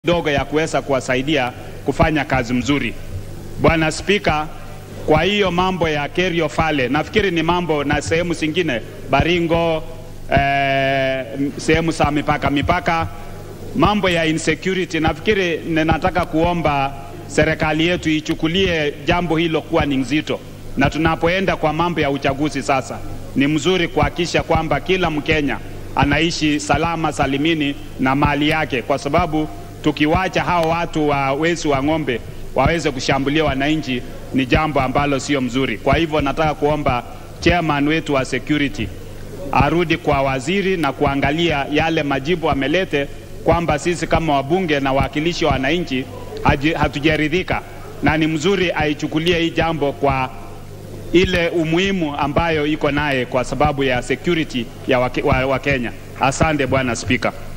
dogo ya kuweza kuwasaidia kufanya kazi mzuri. Bwana Spika, kwa hiyo mambo ya Kerio Fale nafikiri ni mambo na sehemu zingine Baringo, eh, sehemu za mipaka mipaka, mambo ya insecurity, nafikiri ninataka kuomba serikali yetu ichukulie jambo hilo kuwa ni nzito, na tunapoenda kwa mambo ya uchaguzi sasa, ni mzuri kuhakikisha kwamba kila Mkenya anaishi salama salimini na mali yake, kwa sababu tukiwacha hao watu wa wezi wa ng'ombe waweze kushambulia wananchi ni jambo ambalo sio mzuri. Kwa hivyo nataka kuomba chairman wetu wa security arudi kwa waziri na kuangalia yale majibu amelete, kwamba sisi kama wabunge na wawakilishi wa wananchi hatujaridhika, na ni mzuri aichukulie hii jambo kwa ile umuhimu ambayo iko naye kwa sababu ya security ya Wakenya wa, wa Asante Bwana Spika.